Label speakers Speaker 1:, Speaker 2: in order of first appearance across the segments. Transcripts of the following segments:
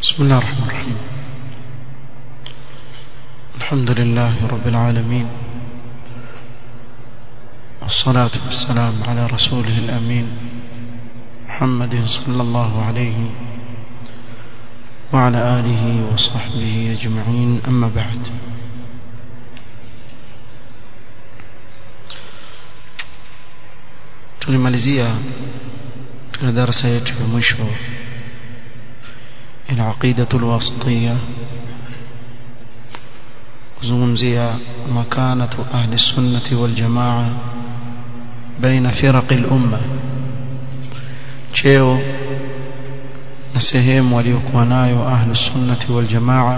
Speaker 1: بسم الله الرحمن الرحيم الحمد لله رب العالمين والصلاة والسلام على رسوله الأمين محمد صلى الله عليه وعلى آله وصحبه أجمعين أما بعد tulimalizia tuna darasa yetu ya mwisho العقيدة الواسطية kuzungumzia makanatu ahli sunnati wal jamaa baina firaq al umma cheo na sehemu waliokuwa nayo ahli sunnati wal jamaa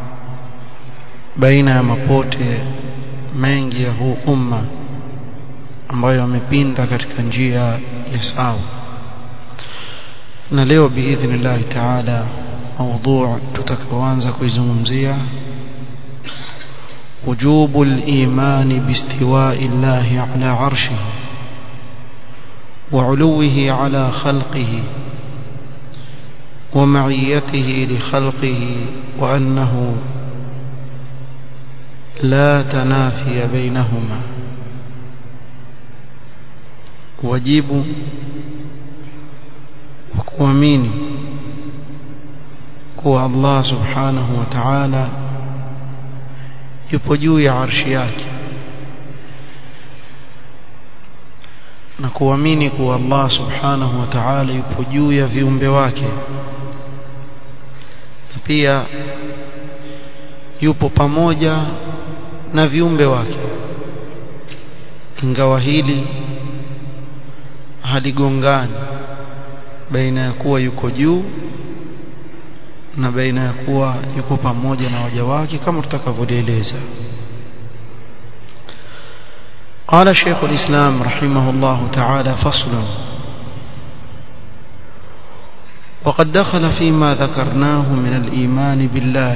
Speaker 1: baina ya mapote mengi ya huu umma ambayo wamepinda katika njia ya sawa na leo biidhnillah taala موضوع tutakaoanza kuizungumzia وجوب الإيمان باستواء الله على عرشه وعلوه على خلقه ومعيته لخلقه وأنه لا تنافي بينهما wajibu wa kuamini kuwa Allah subhanahu wa ta'ala yupo juu ya arshi yake na kuamini kuwa Allah subhanahu wa ta'ala yupo juu ya viumbe wake na pia yupo pamoja na viumbe wake ingawa hili haligongani baina ya kuwa yuko juu na baina ya kuwa yuko pamoja na waja wake kama tutakavyoeleza قال شيخ الإسلام رحمه الله تعالى فصل وقد دخل فيما ذكرناه من الإيمان بالله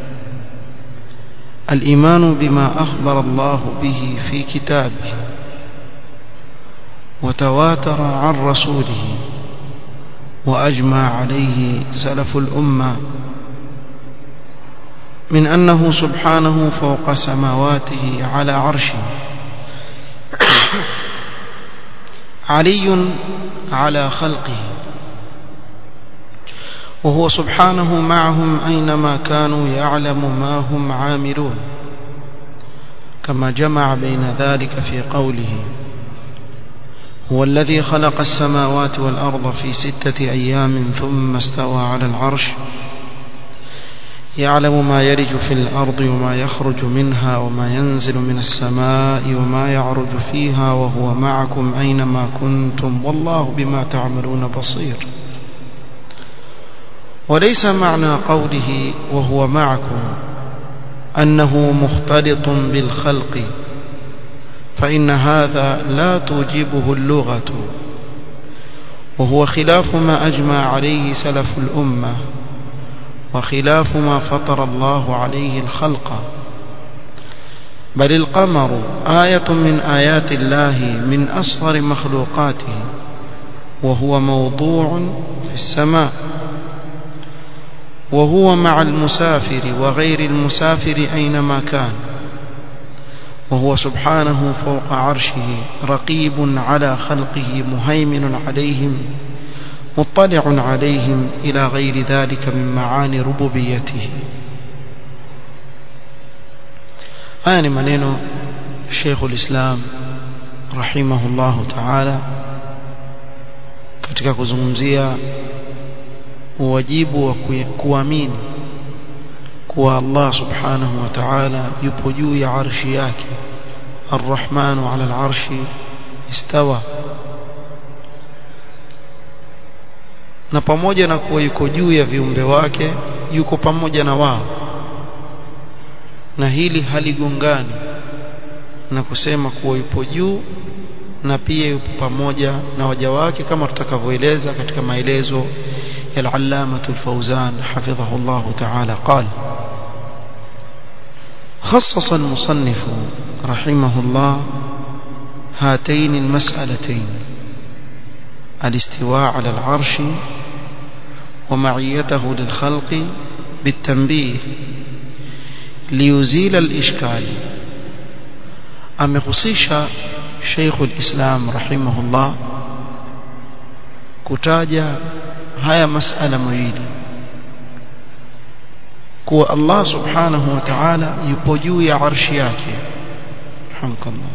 Speaker 1: الإيمان بما أخبر الله به في كتابه وتواتر عن رسوله وأجمع عليه سلف الأمة من أنه سبحانه فوق سماواته على عرشه علي على خلقه وهو سبحانه معهم أينما كانوا يعلم ما هم عاملون كما جمع بين ذلك في قوله هو الذي خلق السماوات والأرض في ستة أيام ثم استوى على العرش يعلم ما يلج في الأرض وما يخرج منها وما ينزل من السماء وما يعرج فيها وهو معكم أينما كنتم والله بما تعملون بصير وليس معنى قوله وهو معكم أنه مختلط بالخلق فإن هذا لا توجبه اللغة وهو خلاف ما أجمع عليه سلف الأمة وخلاف ما فطر الله عليه الخلق بل القمر آية من آيات الله من أصغر مخلوقاته وهو موضوع في السماء وهو مع المسافر وغير المسافر أينما كان وهو سبحانه فوق عرشه رقيب على خلقه مهيمن عليهم مطلع عليهم إلى غير ذلك من معاني ربوبيته آن منين شيخ الإسلام رحمه الله تعالى katika kuzungumzia uwajibu wa kuamini kuwa Allah subhanahu wa ta'ala yupo juu ya arshi yake الرحمن على العرش استوى na pamoja na kuwa yuko juu ya viumbe wake yuko pamoja na wao na hili haligongani na kusema kuwa yupo juu na pia yupo pamoja na waja wake kama tutakavyoeleza katika maelezo ya al-Allama al-Fawzan hafidhahu Allah ta'ala qala خصص المصنف رحمه الله هاتين المسألتين الاستواء على العرش ومعيته للخلق بالتنبيه ليزيل الإشكال amehusisha Sheikh al-Islam rahimahullah kutaja haya masala mawili kuwa Allah subhanahu wa ta'ala yupo juu ya arshi yake hamkallah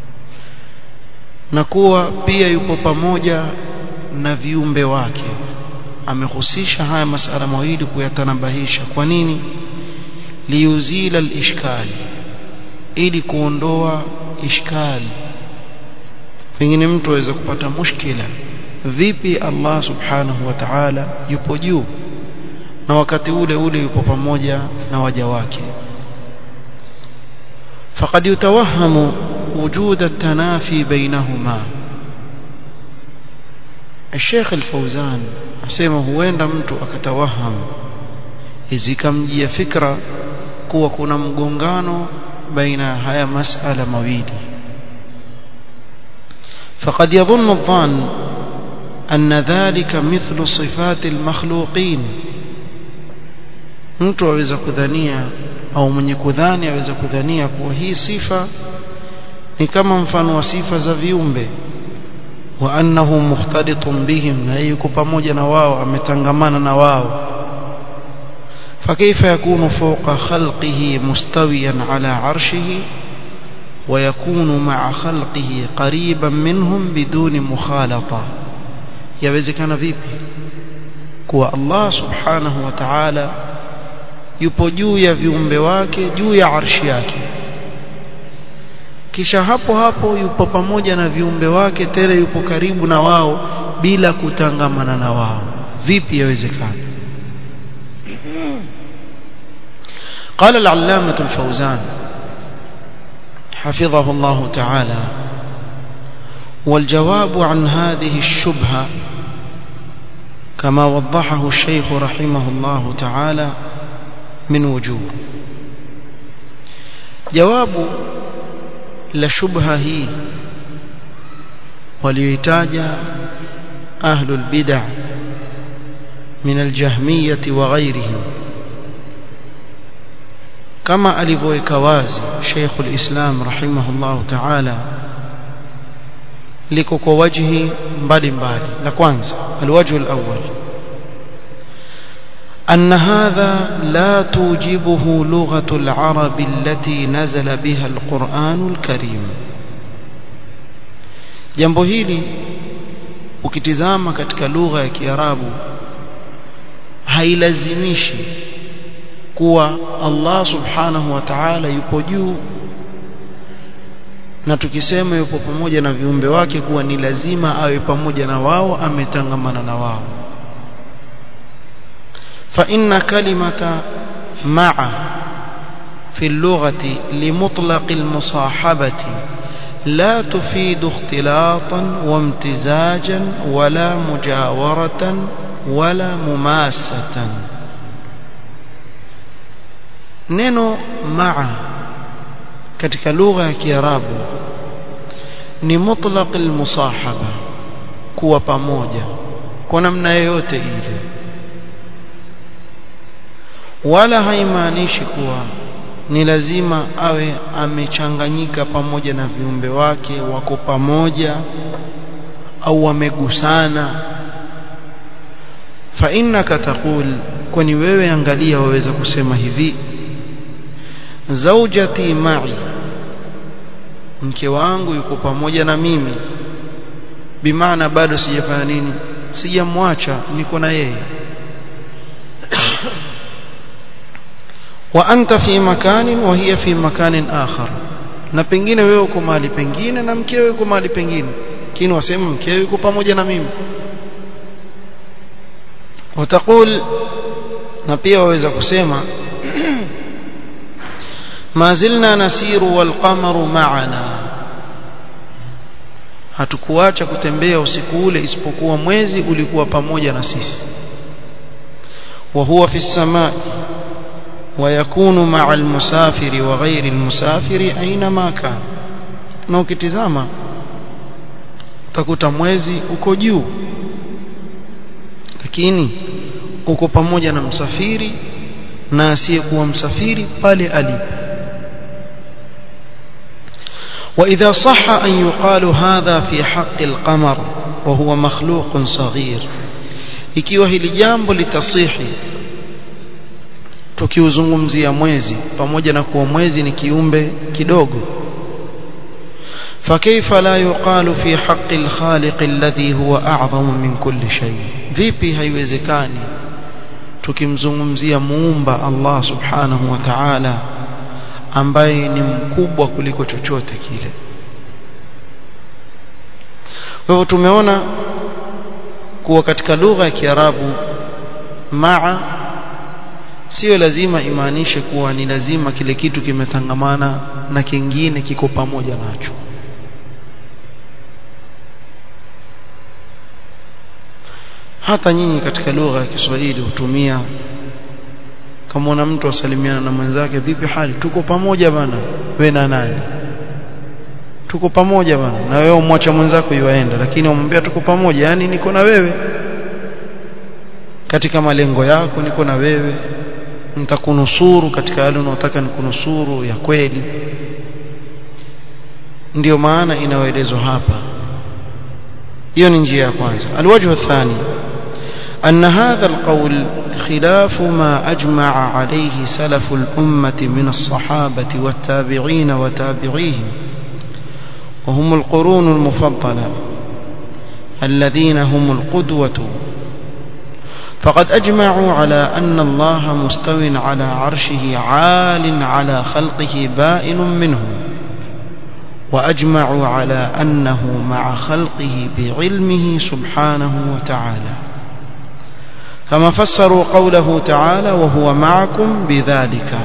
Speaker 1: na kuwa pia yupo pamoja na viumbe wake amehusisha haya masala mawili kuyatanabahisha kwa nini liuzila al-ishkali ili kuondoa ishkali pengine mtu aweza kupata mushkila vipi Allah subhanahu wa ta'ala yupo juu na wakati ule ule yupo pamoja na waja wake faqad yutawahamu wujud at-tanafi bainahuma الشيخ الفوزان asema huenda mtu akatawahamu izikamjia fikra kuwa kuna mgongano baina haya masala mawili فقد يظن الظان أن ذلك مثل صفات المخلوقين mtu aweza kudhania au mwenye kudhani aweza kudhania kuwa hii sifa ni kama mfano wa sifa za viumbe wa annahu mukhtalitun bihim na yuko pamoja na wao ametangamana na wao فكيف يكون فوق خلقه مستويا على عرشه ويكون مع خلقه قريبا منهم بدون مخالطة يوزكنا vipi kuwa Allah subhanahu wa ta'ala yupo juu ya viumbe wake juu ya arshi yake kisha hapo hapo yupo pamoja na viumbe wake tele yupo karibu na wao bila kutangamana na wao vipi yawezekana قال العلامة الفوزان حفظه الله تعالى والجواب عن هذه الشبهة كما وضحه الشيخ رحمه الله تعالى من وجوه جواب لشبهة هي وليتاج أهل البدع من الجهمية وغيرهم kama alivyoweka wazi Sheikh al-Islam rahimahullah ta'ala liko kwa wajhi mbalimbali la kwanza alwajhu alawwal أن هذا لا توجبه لغة العرب التي نزل بها القرآن الكريم jambo hili ukitizama katika lugha ya Kiarabu hailazimishi kuwa Allah subhanahu wa ta'ala yupo juu na tukisema yupo pamoja na viumbe wake kuwa ni lazima awe pamoja na wao ametangamana na wao fa inna kalimata ma'a في اللغة لمطلق المصاحبة لا تفيد اختلاطا وامتزاجا ولا مجاورة ولا مماسة neno maa katika lugha ya Kiarabu ni mutlaq almusahaba kuwa pamoja kwa namna yoyote ile wala haimaanishi kuwa ni lazima awe amechanganyika pamoja na viumbe wake wako pamoja au wamegusana fa innaka taqul kwani wewe angalia waweza kusema hivi zaujati ma'i mke wangu yuko pamoja na mimi bimaana bado sijafanya nini sijamwacha niko na yeye wa anta fi makanin wa hiya fi makanin akhar na pengine wewe uko mahali pengine na mkeo yuko mahali pengine lakini wasema mkeo yuko pamoja na mimi watakul na pia waweza kusema ما زلنا نسير والقمر معنا hatukuacha kutembea usiku ule isipokuwa mwezi ulikuwa pamoja na sisi wa huwa fi samai wa yakunu ma'a al-musafiri wa ghairi al-musafiri aina ma kana na ukitizama utakuta mwezi uko juu lakini uko pamoja na msafiri na asiyekuwa msafiri pale alipo وإذا صح أن يقال هذا في حق القمر وهو مخلوق صغير ikiwa hili jambo litasihi tukiuzungumzia mwezi pamoja na kuwa mwezi ni kiumbe kidogo فكيف لا يقال في حق الخالق الذي هو أعظم من كل شيء vipi haiwezekani tukimzungumzia muumba Allah subhanahu wa ta'ala ambaye ni mkubwa kuliko chochote kile kwa hivyo tumeona kuwa katika lugha ya Kiarabu maa sio lazima imaanishe kuwa ni lazima kile kitu kimetangamana na kingine kiko pamoja nacho hata nyinyi katika lugha ya Kiswahili hutumia kama una mtu asalimiana na mwenzake vipi hali tuko pamoja bana we na nani tuko pamoja bana na wewe umwacha mwenzako yuaenda lakini umwambia tuko pamoja yani niko na wewe katika malengo yako niko na wewe nitakunusuru katika yale unayotaka nikunusuru ya kweli ndiyo maana inayoelezwa hapa hiyo ni njia ya kwanza alwajhu athani أن هذا القول خلاف ما أجمع عليه سلف الأمة من الصحابة والتابعين وتابعيهم وهم القرون المفضلة الذين هم القدوة فقد أجمعوا على أن الله مستو على عرشه عال على خلقه بائن منهم وأجمعوا على أنه مع خلقه بعلمه سبحانه وتعالى كما فسروا قوله تعالى وهو معكم بذلك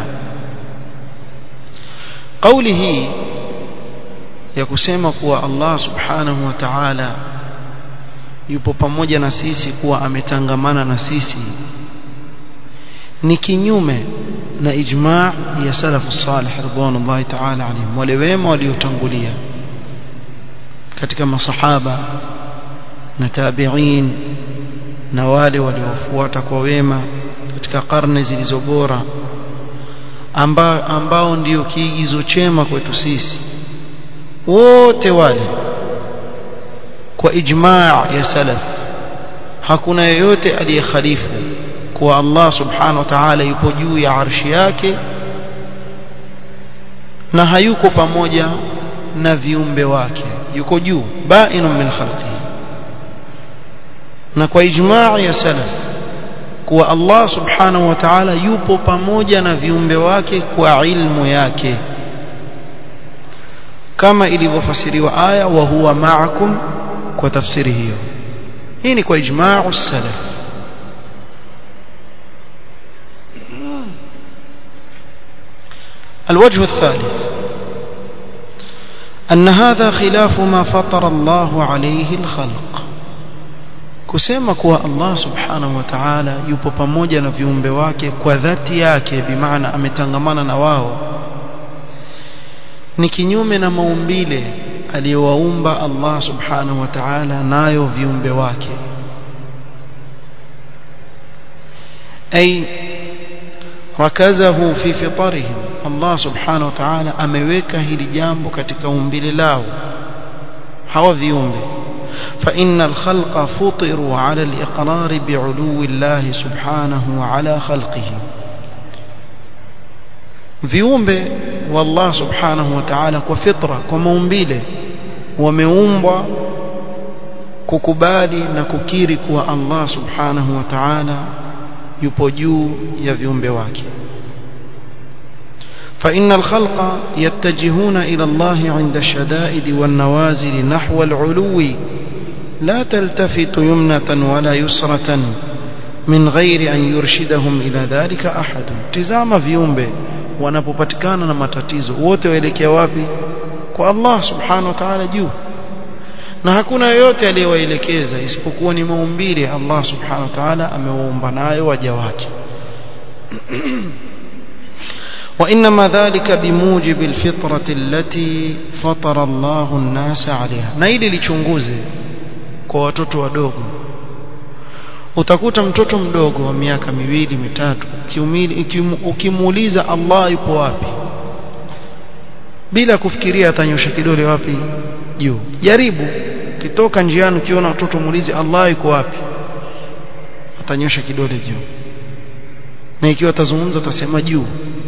Speaker 1: قوله يكسema kuwa Allah subhanahu wa ta'ala yupo pamoja na sisi kuwa ametangamana na sisi ni kinyume na ijma' ya salafu salih ridwanullahi ta'ala alayhim wale wema waliotangulia katika masahaba na tabi'in na wale waliofuata kwa wema katika karne zilizo bora amba, ambao ndio kiigizo chema kwetu sisi wote wale kwa ijmaa ya salaf hakuna yeyote aliyekhalifu kuwa Allah subhanahu wa ta'ala yupo juu ya arshi yake na hayuko pamoja na viumbe wake yuko juu bainun min khalqihi na kwa ijmaa ya salaf kuwa Allah subhanahu wa ta'ala yupo pamoja na viumbe wake kwa ilmu yake kama ilivyofasiriwa aya wa huwa ma'akum kwa tafsiri hiyo hii ni kwa ijma'u salaf الوجه الثالث أن هذا خلاف ما فطر الله عليه الخلق kusema kuwa Allah subhanahu wa ta'ala yupo pamoja na viumbe wake kwa dhati yake bimaana ametangamana na wao ni kinyume na maumbile aliyowaumba Allah subhanahu wa ta'ala nayo viumbe wake ay rakazahu fi fitarihim Allah subhanahu wa ta'ala ameweka hili jambo katika umbile lao hawa viumbe فإن الخلق فطروا على الإقرار بعلو الله سبحانه على خلقه viumbe wallah subhanahu wa ta'ala kwa fitra kwa maumbile wameumbwa kukubali na kukiri kuwa Allah subhanahu wa ta'ala yupo juu ya viumbe wake فإن الخلق يتجهون إلى الله عند الشدائد والنوازل نحو العلو لا تلتفت يمنة ولا يسرة من غير أن يرشدهم إلى ذلك أحد تزام viumbe wanapopatikana na matatizo wote waelekea wapi kwa Allah subhanahu wa ta'ala juu na hakuna yoyote aliyewaelekeza isipokuwa ni maumbile Allah subhanahu wa ta'ala amewaumba nayo waja wake وإنما ذلك بموجب الفطرة التي فطر الله الناس عليها na ili lichunguze kwa watoto wadogo utakuta mtoto mdogo wa miaka miwili mitatu ukimuuliza Allah yupo wapi bila kufikiria atanyosha kidole wapi juu jaribu kitoka njiani ukiona mtoto muulize Allah yuko wapi atanyosha kidole juu na ikiwa atazungumza atasema juu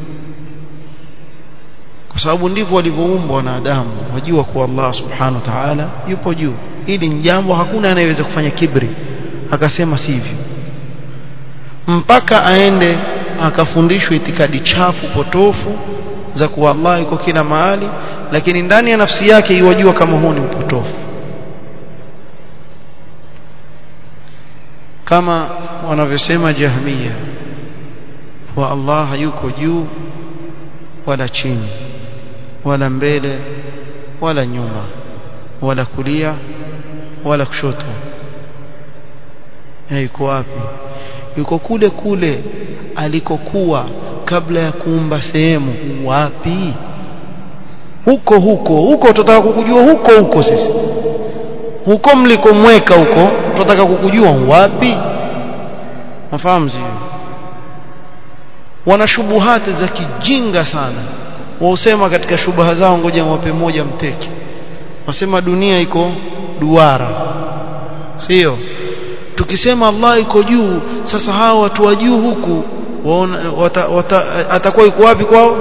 Speaker 1: kwa sababu ndivyo walivyoumbwa wanadamu wajua kuwa Allah subhanahu wa ta'ala yupo juu hili ni jambo hakuna anayeweza kufanya kibri akasema sivyo mpaka aende akafundishwa itikadi chafu potofu za kuwa Allah yuko kila mahali lakini ndani ya nafsi yake iwajua kama huu ni upotofu kama wanavyosema jahmiya wa Allah hayuko juu wala chini wala mbele wala nyuma wala kulia wala kushoto yuko wapi yuko kule kule alikokuwa kabla ya kuumba sehemu wapi huko huko huko tutataka kukujua huko huko sisi huko mlikomweka huko tutataka kukujua wapi mafahamu sio wana shubuhati za kijinga sana wausema katika shubaha zao ngoja wape moja mteke wasema dunia iko duara sio tukisema Allah iko juu sasa hawa watu wa juu huku waona wata, wata, atakuwa yuko wapi kwao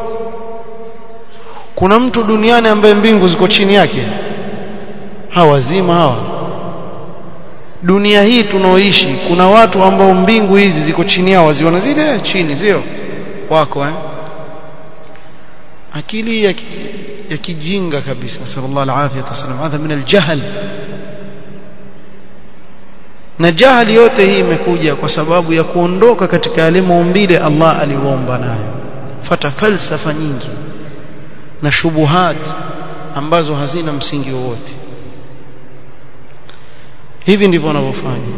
Speaker 1: kuna mtu duniani ambaye mbingu ziko chini yake hawazima hawa dunia hii tunaoishi kuna watu ambao mbingu hizi ziko chini yao waziona zile chini sio wako eh akili ya, ya kijinga kabisa sallallahu alaihi wasallam hadha min aljahl na jahili yote hii imekuja kwa sababu ya kuondoka katika yale maumbile Allah aliwaomba nayo fata falsafa nyingi na shubuhat ambazo hazina msingi wowote hivi ndivyo wanavyofanya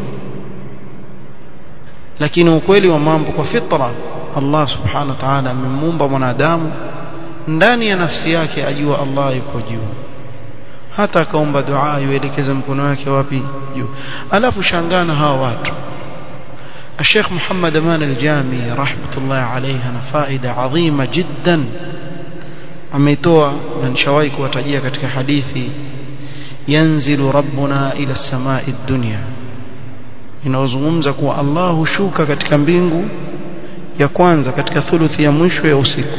Speaker 1: lakini ukweli wa mambo kwa fitra Allah subhanahu wa ta'ala amemuumba mwanadamu ndani ya nafsi yake ajua Allah yuko juu hata akaomba dua yuelekeza mkono wake wapi juu alafu shangana hawa watu الشيخ محمد أمان الجامي رحمة الله عليه أنا فائدة عظيمة جدا ameitoa na nishawahi kuwatajia katika hadithi yanzilu rabbuna ila samai dunya inaozungumza kuwa Allah hushuka katika mbingu ya kwanza katika thuluthi ya mwisho ya usiku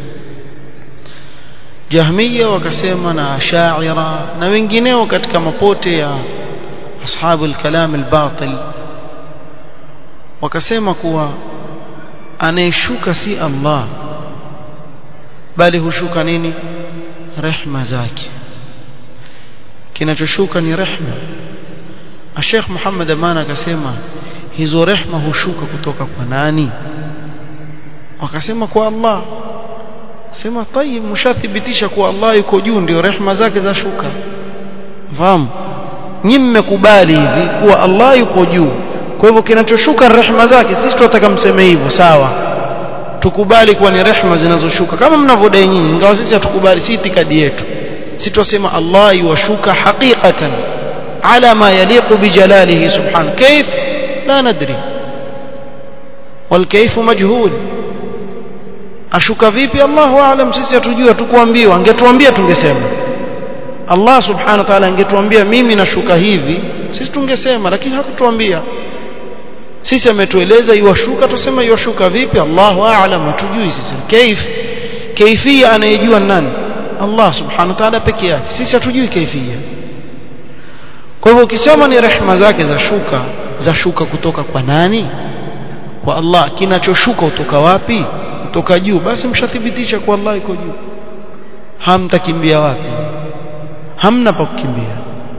Speaker 1: Jahmiya wakasema na Ash'ira na wengineo katika mapote ya ashabu al-kalam al-batil wakasema kuwa anayeshuka si Allah bali hushuka nini rehma zake kinachoshuka ni rehma Sheikh Muhammad Amana akasema hizo rehma hushuka kutoka kwa nani wakasema kwa Allah sema tayib mshathibitisha kuwa Allah yuko juu ndio rehma zake za shuka fahamu nyinyi mmekubali hivi kuwa Allah yuko juu kwa hivyo kinachoshuka rehma zake sisi tunataka mseme hivyo sawa tukubali kuwa ni rehma zinazoshuka kama mnavyodai nyinyi ingawa sisi hatukubali si itikadi yetu sisi tunasema Allah yuwashuka haqiqatan ala ma yaliqu bijalalihi subhanahu كيف لا ندري والكيف مجهول ashuka vipi Allahu aalam sisi hatujui tukuambiwa angetuambia tungesema Allah subhanahu wa ta'ala angetuambia mimi nashuka hivi sisi tungesema lakini hakutuambia sisi ametueleza iwashuka tusema iwashuka vipi Allahu aalam hatujui sisi kaif kaifia anayejua nani Allah subhanahu wa ta'ala peke yake sisi hatujui kaifia kwa hivyo ukisema ni rehema zake za shuka za shuka kutoka kwa nani kwa Allah kinachoshuka kutoka wapi kutoka juu basi mshathibitisha kwa Allah iko juu hamtakimbia wapi hamna pa kukimbia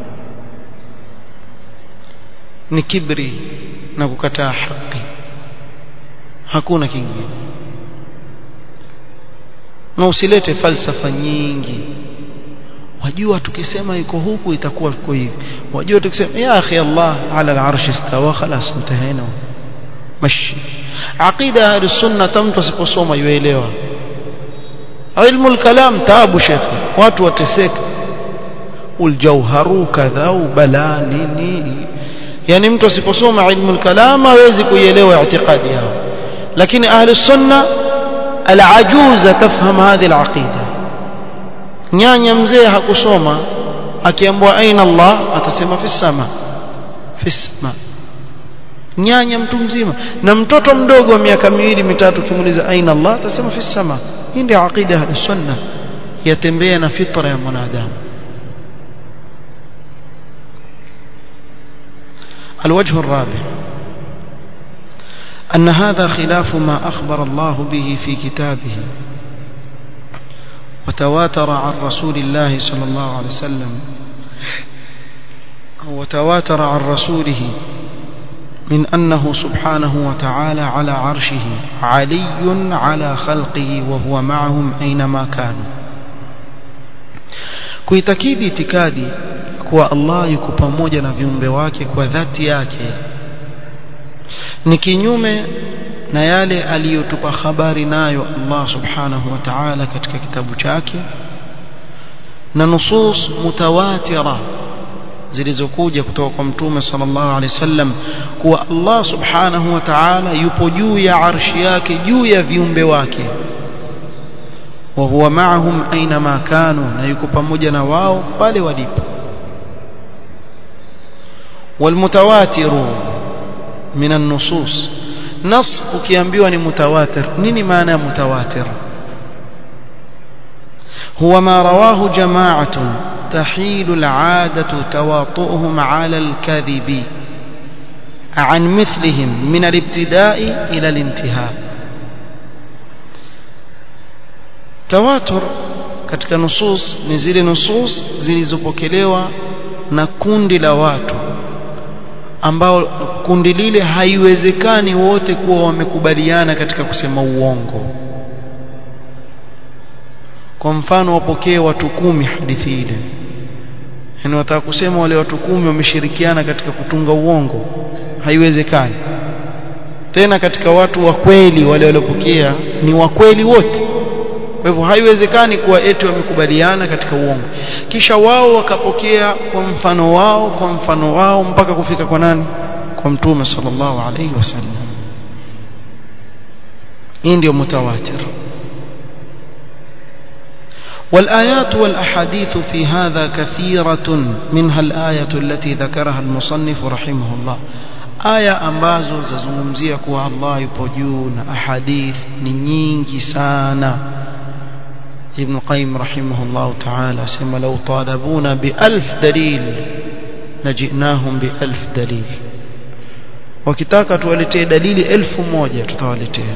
Speaker 1: ni kibri na kukataa haki hakuna kingine na usilete falsafa nyingi wajua tukisema iko huku itakuwa iko hivi wajua tukisema ya akhi Allah ala al-arsh istawa khalas mtahena mashi aqida ahli sunna tamtu asiposoma yuelewa ilmu al-kalam taabu shekhi watu wateseka uljauharu kadha bala nini yani mtu asiposoma ilmu al-kalam hawezi kuielewa i'tiqadi yao lakini ahli sunna al-ajuza tafham hadhihi al-aqida nyanya mzee hakusoma akiambiwa aina Allah atasema fi sama fi sama nyanya mtu mzima na mtoto mdogo wa miaka miwili mitatu kimuuliza aina Allah atasema fi sama hii ndio aqida ya sunna yatembea na fitra ya mwanadamu الوجه الرابع أن هذا خلاف ما أخبر الله به في كتابه وتواتر عن رسول الله صلى الله عليه وسلم وتواتر عن رسوله من أنه سبحانه وتعالى على عرشه علي على خلقه وهو معهم أينما كانوا kuitakidi itikadi kuwa Allah yuko pamoja na viumbe wake kwa dhati yake ni kinyume na yale aliyotupa habari nayo Allah subhanahu wa ta'ala katika kitabu chake na nusus mutawatira zilizokuja kutoka kwa mtume sallallahu alaihi wasallam kuwa Allah subhanahu wa ta'ala yupo juu ya arshi yake juu ya viumbe wake wa huwa ma'ahum aina ma kanu na yuko pamoja na wao pale walipo والمتواتر من النصوص نص ukiambiwa ni mutawatir nini maana ya mutawatir هو ما رواه جماعة تحيل العادة تواطؤهم على الكذب عن مثلهم من الابتداء إلى الانتهاء تواتر katika nusus ni zile nusus zilizopokelewa na kundi la watu ambao kundi lile haiwezekani wote kuwa wamekubaliana katika kusema uongo kwa mfano wapokee watu kumi hadithi ile yani wataka kusema wale watu kumi wameshirikiana katika kutunga uongo haiwezekani tena katika watu wa kweli wale waliopokea ni wa kweli wote kwa hivyo haiwezekani kuwa eti wamekubaliana katika uongo kisha wao wakapokea kwa mfano wao kwa mfano wao mpaka kufika kwa nani kwa mtume sallallahu alaihi wasallam hii ndio mutawatir والآيات والأحاديث في هذا كثيرة منها الآية التي ذكرها المصنف رحمه الله aya ambazo zazungumzia kuwa Allah yupo juu na ahadith ni nyingi sana ابن قيم رحمه الله تعالى سما لو طالبونا بألف دليل لجئناهم بألف دليل wakitaka tuwaletee dalili elfu moja tutawaletea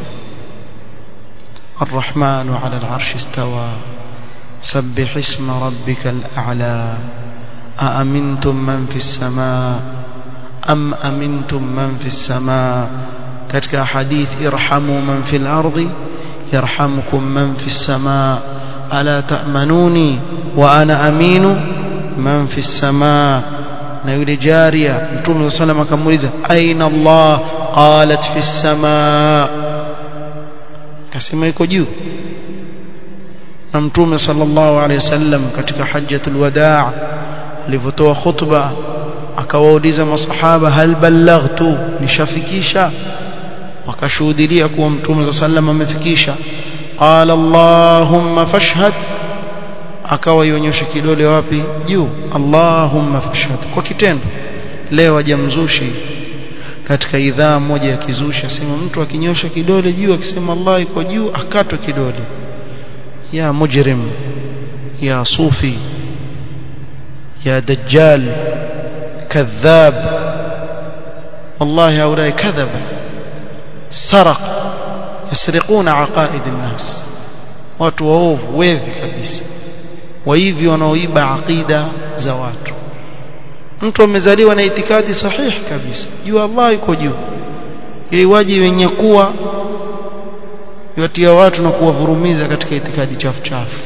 Speaker 1: الرحمن على العرش استوى سبح اسم ربك الأعلى أأمنتم من في السماء أم أمنتم من في السماء كتك حديث ارحموا من في الأرض يرحمكم من في السماء ألا تأمنوني وأنا أمين من في السماء نيولي جارية نتوم صلى الله عليه وسلم أين الله قالت في السماء كسما يكو جيو نمتوم صلى الله عليه وسلم كتك حجة الوداع لفتوى خطبة akawauliza masahaba hal ballaghtu nishafikisha wakashuhudia kuwa mtume sallam amefikisha qala allahumma fashhad akawa ionyesha kidole wapi juu allahumma fashhad kwa kitendo leo ajamzushi katika idhaa moja ya kizushi asema mtu akinyosha kidole juu akisema Allah iko juu akatwe kidole ya mujrim ya sufi ya dajjal كذاب والله هؤلاء كذبة سرق يسرقون عقائد الناس watu waovu wevi kabisa waivi wanaoiba aqida za watu mtu amezaliwa na itikadi sahihi kabisa juu Allah yuko juu iwaji wenye kuwa yatia watu na kuwavurumiza katika itikadi chafu chafu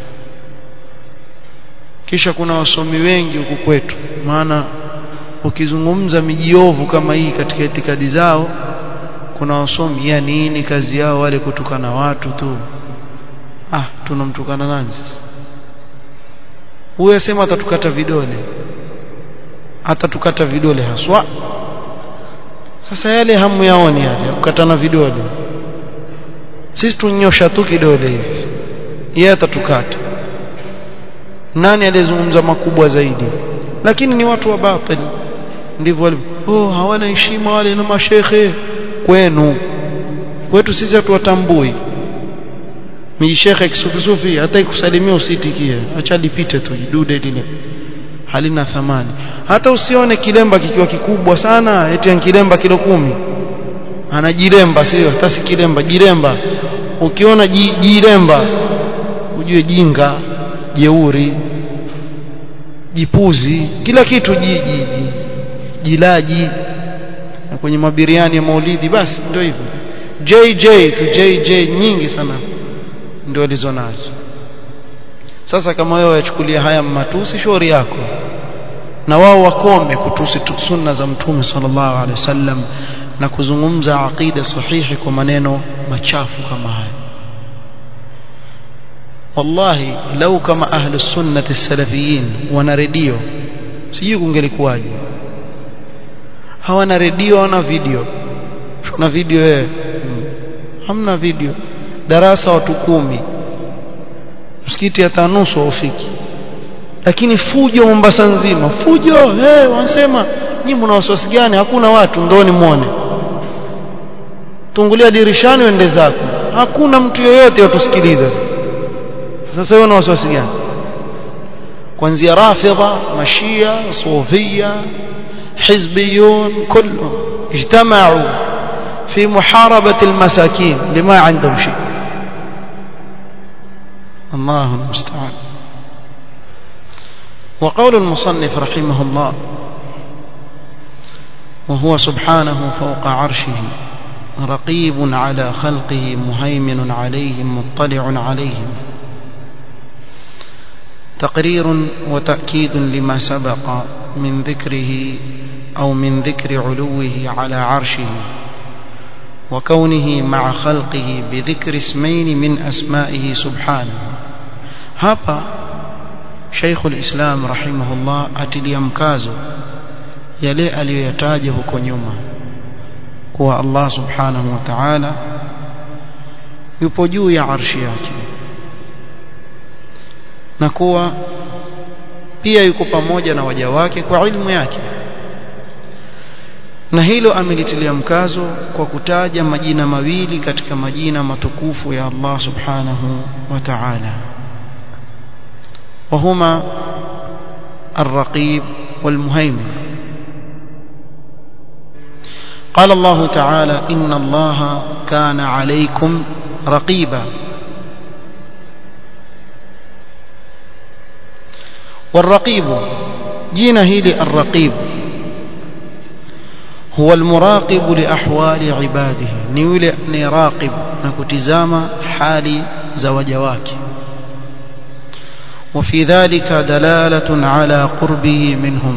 Speaker 1: kisha kuna wasomi wengi huku kwetu maana ukizungumza mijiovu kama hii katika itikadi zao kuna wasomi ya nini kazi yao wale kutukana watu tu ah tunamtukana nani sasa huyo asema atatukata vidole hata tukata vidole haswa sasa yale hamu yaoni yale kukatana vidole sisi tunyosha tu kidole hivi yeye atatukata nani aliyezungumza makubwa zaidi lakini ni watu wa batil ndivyo walivyo oh hawana heshima wale na mashekhe kwenu kwetu sisi hatuwatambui miji shekhe kisufi hata ikusalimia usitikie acha lipite tu jidude lile halina thamani hata usione kilemba kikiwa kikubwa sana eti kilemba kilo kumi anajiremba sio hata si kilemba jiremba ukiona jiremba ujue jinga jeuri jipuzi kila kitu jiji jilaji na kwenye mabiriani ya maulidi basi ndio hivyo JJ tu JJ nyingi sana ndio walizo nazo sasa kama wewe wachukulia haya matusi shauri yako na wao wakome kutusi sunna za mtume sallallahu alaihi wasallam na kuzungumza aqida sahihi kwa maneno machafu kama haya wallahi lau kama ahlu sunnati salafiyin wana redio sijui kungelikuwaje hawana redio hawana video kuna video wewe hmm. hamna video darasa watu kumi msikiti hata nusu haufiki lakini fujo Mombasa nzima fujo hey, wanasema nyinyi mna wasiwasi gani hakuna watu ndoni muone tungulia dirishani uende zako hakuna mtu yoyote watusikiliza sasa sasa wewe una wasiwasi gani kuanzia rafidha mashia sufia حزبيون كلهم اجتمعوا في محاربة المساكين لما عندهم شيء الله المستعان وقول المصنف رحمه الله وهو سبحانه فوق عرشه رقيب على خلقه مهيمن عليهم مطلع عليهم تقرير وتأكيد لما سبق من ذكره أو من ذكر علوه على عرشه وكونه مع خلقه بذكر اسمين من أسمائه سبحانه هابا شيخ الإسلام رحمه الله أتلي مكازو yale aliyoyataja huko nyuma kuwa Allah subhanahu wa ta'ala yupo juu ya arshi yake na kuwa pia yuko pamoja na waja wake kwa ilmu yake na hilo amelitilia mkazo kwa kutaja majina mawili katika majina matukufu ya Allah subhanahu wa ta'ala وهما الرقيب والمهيمن قال الله تعالى إن الله كان عليكم رقيبا والرقيب جينا هيلي الرقيب هو المراقب لأحوال عباده نيولي نراقب نكتزام حال زوجواك وفي ذلك دلالة على قربه منهم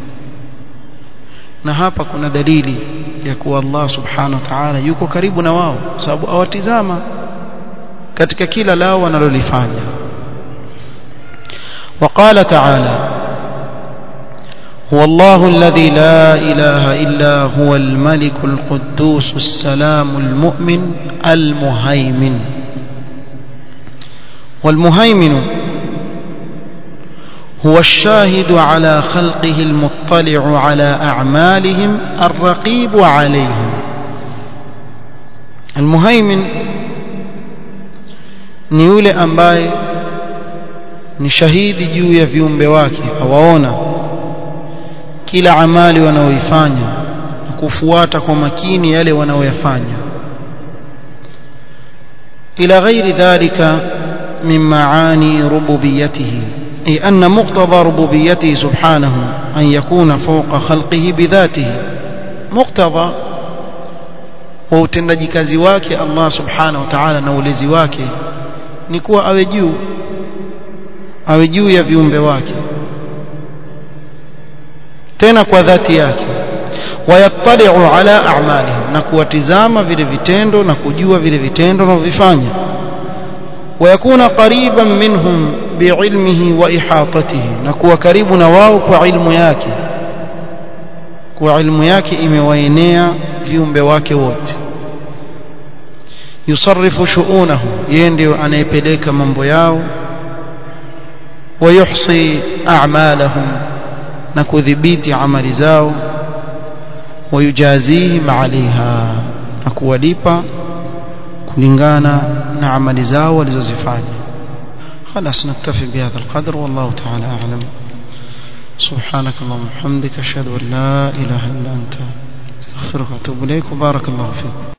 Speaker 1: na hapa kuna dalili ya kuwa Allah subhanahu wa ta'ala yuko karibu na wao sababu awatizama katika kila lao wanalolifanya وقال تعالى هو الله الذي لا إله إلا هو الملك القدوس السلام المؤمن المهيمن والمهيمن هو الشاهد على خلقه المطلع على أعمالهم الرقيب عليهم المهيمن ni yule ambaye ni shahidi juu ya viumbe wake awaona kila amali wanaoifanya na kufuata kwa makini yale wanaoyafanya ila ghairi dhalika min maani rububiyyatihi أي أن مقتضى ربوبيته سبحانه أن يكون فوق خلقه بذاته مقتضى وutendaji kazi wake Allah subhanahu wa ta'ala na ulezi wake ni kuwa awe juu awe juu ya viumbe wake tena kwa dhati yake wayattali'u ala a'malihim na kuwatizama vile vitendo na kujua vile vitendo wanavyofanya wayakuna qariban minhum biilmihi wa ihatatihi na kuwa karibu na wao kwa ilmu yake kwa ilmu yake imewaenea viumbe wake wote yusarrifu shu'unahu yeye ndio anayepeleka mambo yao ويحصي أعمالهم نكذبيت عمل زاو ويجازيهم عليها نكواليبا كلنغانا نعمل زاو ولزوزفاني خلاص نكتفي بهذا القدر والله تعالى أعلم سبحانك اللهم وبحمدك أشهد أن لا إله إلا أنت استغفرك وأتوب إليك وبارك الله فيك